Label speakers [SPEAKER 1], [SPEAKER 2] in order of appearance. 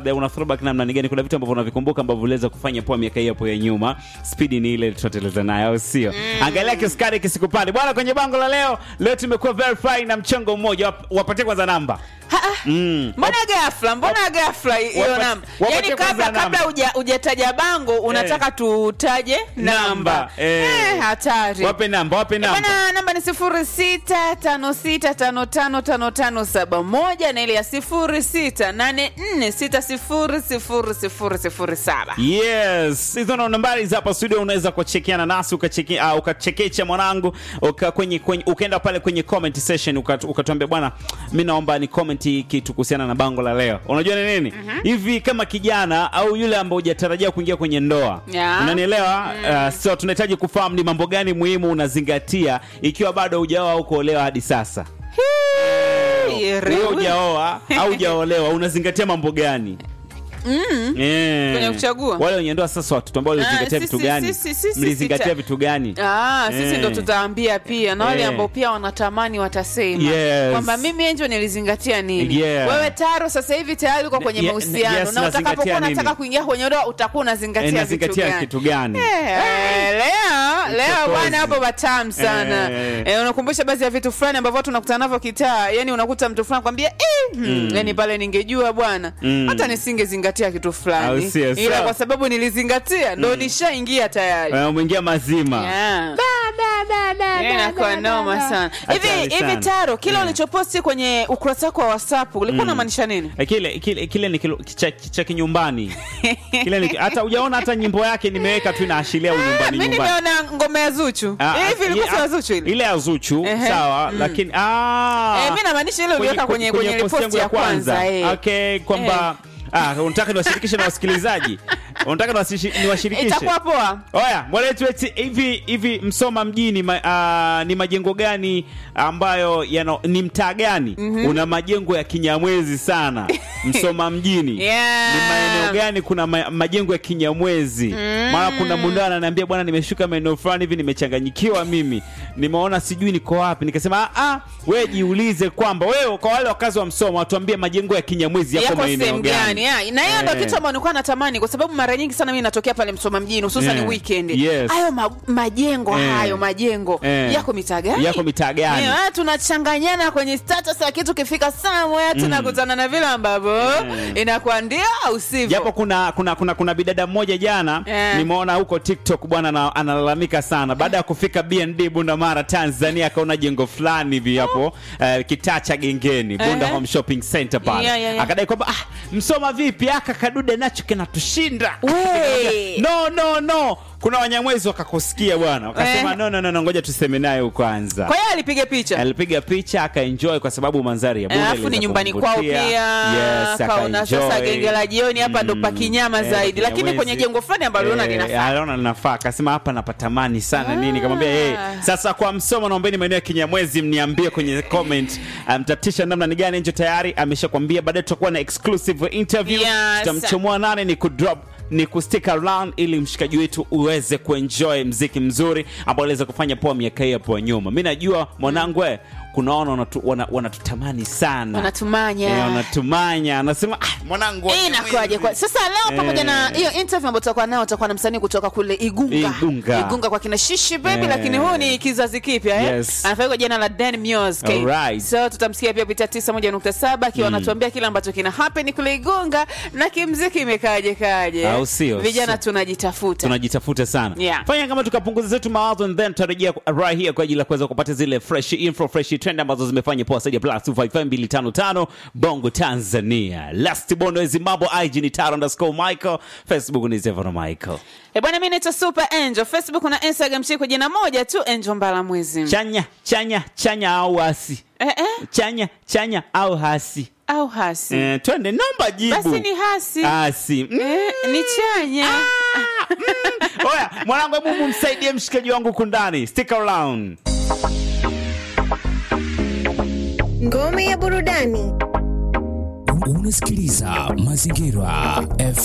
[SPEAKER 1] labda una throwback namna ni gani kuna vitu ambavyo unavikumbuka ambavyo uliweza kufanya poa miaka hii hapo ya nyuma spidi ni ile tutateleza nayo au sio angalia kiskari kisikupande bwana kwenye bango la leo leo tumekuwa verify na mchongo mmoja Wap- wapatie kwanza namba
[SPEAKER 2] Ha, ah.
[SPEAKER 1] Mm.
[SPEAKER 2] mbona ghafla mbona ghafla hiyo
[SPEAKER 1] Wapati-
[SPEAKER 2] namba
[SPEAKER 1] wapatie
[SPEAKER 2] yani
[SPEAKER 1] kwanza
[SPEAKER 2] kabla
[SPEAKER 1] namba.
[SPEAKER 2] kabla huja- hujataja bango unataka tutaje namba
[SPEAKER 1] Namba, eh.
[SPEAKER 2] Eh, hatari
[SPEAKER 1] wape namba wape namba
[SPEAKER 2] bana namba ni sifuri sita tano sita tano tano tano tano saba moja na ile ya sifuri sita nane nne sita sifuri sifuri sifuri sifuri saba
[SPEAKER 1] yes hizo ndo nambari za hapa studio unaweza kuchekiana nasi ukacheki, uh, ukachekecha mwanangu uka, kwenye, kwenye, ukaenda pale kwenye comment session ukat- ukatuambia bwana mi naomba ni comment kitu kuhusiana na bango la leo unajua ni nini hivi kama kijana au yule ambaye hujatarajia kuingia kwenye ndoa
[SPEAKER 2] Yeah.
[SPEAKER 1] unanielewa uh, so tunahitaji kufahamu ni mambo gani muhimu unazingatia ikiwa bado hujaoa au kuolewa hadi sasa wewe hujaoa au hujaolewa unazingatia mambo gani Eh.
[SPEAKER 2] Kwenye kuchagua?
[SPEAKER 1] wale wenye ndoa sasa watoto ambao walizingatia
[SPEAKER 2] Ah,
[SPEAKER 1] vitu
[SPEAKER 2] sisi-
[SPEAKER 1] gani
[SPEAKER 2] sisi- sisi
[SPEAKER 1] mlizingatia
[SPEAKER 2] sita.
[SPEAKER 1] vitu gani
[SPEAKER 2] Ah, sisi
[SPEAKER 1] Eh.
[SPEAKER 2] ndo tutaambia pia na wale
[SPEAKER 1] Eh.
[SPEAKER 2] ambao pia wanatamani watasema
[SPEAKER 1] Yes.
[SPEAKER 2] kwamba mimi enjo nilizingatia nini
[SPEAKER 1] Yeah.
[SPEAKER 2] wewe taro sasa hivi tayari uko kwenye
[SPEAKER 1] Ye-
[SPEAKER 2] mahusiano
[SPEAKER 1] yes,
[SPEAKER 2] na
[SPEAKER 1] nazingatia
[SPEAKER 2] utakapokuwa
[SPEAKER 1] nini?
[SPEAKER 2] unataka kuingia kwenye ndoa utakuwa
[SPEAKER 1] Eh,
[SPEAKER 2] unazingatia vitu
[SPEAKER 1] nazingatia
[SPEAKER 2] gani
[SPEAKER 1] kitu gani
[SPEAKER 2] Eh, leo leo
[SPEAKER 1] Uchokozi.
[SPEAKER 2] bwana hapo batamu sana
[SPEAKER 1] Eh.
[SPEAKER 2] eh, unakumbusha baadhi ya vitu fulani ambavyo watu unakutana navyo kitaa yani unakuta mtu fulani kwambia eh, hmm, yani pale ningejua bwana
[SPEAKER 1] Mm.
[SPEAKER 2] hata nisingezingatia kitu
[SPEAKER 1] Au
[SPEAKER 2] fulani
[SPEAKER 1] sio,
[SPEAKER 2] ila
[SPEAKER 1] sawa.
[SPEAKER 2] kwa sababu nilizingatia ndo nishaingia tayari
[SPEAKER 1] Eh, umeingia mazima
[SPEAKER 2] Yeah. Yeah, inakuwa noma sana hivi
[SPEAKER 1] Hatari
[SPEAKER 2] hivi
[SPEAKER 1] sana.
[SPEAKER 2] taro kile
[SPEAKER 1] Yeah.
[SPEAKER 2] ulichoposti kwenye ukurasa wako wa whatsapp ulikuwa unamaanisha nini
[SPEAKER 1] Eh, kile kile kile ni kilo- cha, cha kinyumbani kile ni hata hujaona hata nyimbo yake nimeweka tu inaashiria unyumbani
[SPEAKER 2] mi
[SPEAKER 1] nyumbani
[SPEAKER 2] nimeona ngoma ya zuchu
[SPEAKER 1] Ah,
[SPEAKER 2] hivi ilikuwa
[SPEAKER 1] ah,
[SPEAKER 2] si ya zuchu ile
[SPEAKER 1] ile ya Zuchu
[SPEAKER 2] Ehe.
[SPEAKER 1] sawa lakini ah
[SPEAKER 2] Eh, mi namaanisha ile uliweka kwenye kwenye
[SPEAKER 1] post yangu
[SPEAKER 2] riposti ya kwanza eh.
[SPEAKER 1] okay kwamba ah unataka niwashirikishe na wasikilizaji unataka niwasishi- niwashirikishe
[SPEAKER 2] itakuwa poa
[SPEAKER 1] Oya, mwaletu eti hivi hivi Msoma mjini ma, ah, ni majengo gani ambayo yana, ni mtaa gani una majengo ya kinyamwezi sana Msoma mjini
[SPEAKER 2] Yeah.
[SPEAKER 1] ni maeneo gani kuna ma, majengo ya kinyamwezi maana kuna muda ananiambia bwana nimeshuka maeneo fulani hivi nimechanganyikiwa mimi nimeona sijui niko wapi nikasema ah, ah wewe jiulize kwamba wewe kwa wale wakazi wa Msoma watuambie majengo ya kinyamwezi yako
[SPEAKER 2] yako
[SPEAKER 1] maeneo
[SPEAKER 2] sehemu
[SPEAKER 1] gani
[SPEAKER 2] gani yeah. na hiyo ndo
[SPEAKER 1] Eh.
[SPEAKER 2] kitu ambayo nilikuwa natamani kwa sababu mara nyingi sana mimi natokea pale msoma mjini hususan
[SPEAKER 1] Yeah.
[SPEAKER 2] weekend
[SPEAKER 1] Yes.
[SPEAKER 2] hayo ma, majengo
[SPEAKER 1] Eh.
[SPEAKER 2] hayo majengo
[SPEAKER 1] Eh.
[SPEAKER 2] yako mitaa gani
[SPEAKER 1] Yako mitaa gani?
[SPEAKER 2] Eh, ah, tunachanganyana kwenye status ya kitu kifika somewhere tunakutana na vile ambavyo inakuwa ndio au sivyo
[SPEAKER 1] japo kuna kuna kuna kuna bidada mmoja jana
[SPEAKER 2] Eh.
[SPEAKER 1] nimeona huko tiktok bwana ana- analalamika sana baada ya kufika bnd bundamara tanzania akaona jengo fulani hivi hapo eh, kitaa cha gengeni bunda
[SPEAKER 2] Eh.
[SPEAKER 1] home shopping center pale
[SPEAKER 2] Yeah, yeah, yeah.
[SPEAKER 1] akadai kwamba ah, msoma vipi aka kadude nacho kinatushinda
[SPEAKER 2] We.
[SPEAKER 1] no no no kuna wanyamwezi wakakusikia bwana wakasema
[SPEAKER 2] Eh.
[SPEAKER 1] no, no, no, no ngoja tuseme naye kwanza
[SPEAKER 2] kwa hiyo alipiga picha
[SPEAKER 1] alipiga picha akaenjoy kwa sababu mandhari ya Bunda
[SPEAKER 2] alafu ni
[SPEAKER 1] iliweza
[SPEAKER 2] nyumbani kwao
[SPEAKER 1] kumvutia.
[SPEAKER 2] pia
[SPEAKER 1] Yes,
[SPEAKER 2] kaona sasa
[SPEAKER 1] akaenjoy.
[SPEAKER 2] genge la jioni hapa ndo
[SPEAKER 1] Mm.
[SPEAKER 2] pakinyama
[SPEAKER 1] Eh,
[SPEAKER 2] zaidi lakini
[SPEAKER 1] Kinyamwezi.
[SPEAKER 2] kwenye jengo fulani ambalo unaona
[SPEAKER 1] Eh,
[SPEAKER 2] linafaa
[SPEAKER 1] aliona linafaa akasema hapa napatamani sana
[SPEAKER 2] Ah.
[SPEAKER 1] nini kamwambia hey, sasa kwa msomo naombeni maeneo ya kinyamwezi mniambie kwenye comment mtatisha namna ni gani njo tayari ameshakwambia baadaye tutakuwa na exclusive interview
[SPEAKER 2] Yes.
[SPEAKER 1] tutamchomoa nane ni kudrop ni kustick around ili mshikaji wetu uweze kuenjoy mziki mzuri ambao aliweza kufanya poa miaka hii hapo nyuma mi najua mwanangu we kunaona wanatu- wana- wanatutamani sana
[SPEAKER 2] wanatumanya
[SPEAKER 1] Eh, wanatumanya anasema ah, mwanangu
[SPEAKER 2] Eh, inakuwaje kwa sasa leo pamoja
[SPEAKER 1] Eh.
[SPEAKER 2] na hiyo interview ambayo tutakuwa nao tutakuwa na msanii kutoka kule Igunga
[SPEAKER 1] Igunga.
[SPEAKER 2] Igunga kwa kina Shishi baby
[SPEAKER 1] Eh.
[SPEAKER 2] lakini huu ni kizazi kipya eh
[SPEAKER 1] Yes.
[SPEAKER 2] anafahamika kwa jina la Dan Music
[SPEAKER 1] Alright.
[SPEAKER 2] so tutamsikia pia pita 91.7 akiwa anatuambia kile ambacho kina happen kule Igunga na kimziki imekaje kaje
[SPEAKER 1] Au sio?
[SPEAKER 2] vijana
[SPEAKER 1] So-
[SPEAKER 2] tunajitafuta
[SPEAKER 1] tunajitafuta sana
[SPEAKER 2] Yeah.
[SPEAKER 1] fanya kama tukapunguza zetu mawazo and then tutarejea right here kwa ajili ya kuweza kupata zile fresh info fresh trend ambazo zimefanya poa zaidi ya plus 255 bongo tanzania last bondo zimbabwe ig ni taro underscore michael facebook ni zevano michael
[SPEAKER 2] eh bwana mimi naitwa Super Angel Facebook na Instagram chini kwa jina moja tu Angel Mbala Mwezi
[SPEAKER 1] chanya chanya chanya au hasi
[SPEAKER 2] eh eh
[SPEAKER 1] chanya chanya au hasi
[SPEAKER 2] au hasi
[SPEAKER 1] eh, twende namba jibu
[SPEAKER 2] basi ni hasi
[SPEAKER 1] hasi mm.
[SPEAKER 2] eh, ni chanya
[SPEAKER 1] oya mwanangu hebu mumsaidie mshikaji wangu kundani stick around
[SPEAKER 3] Ngome ya burudani.
[SPEAKER 4] unasikiliza mazingira F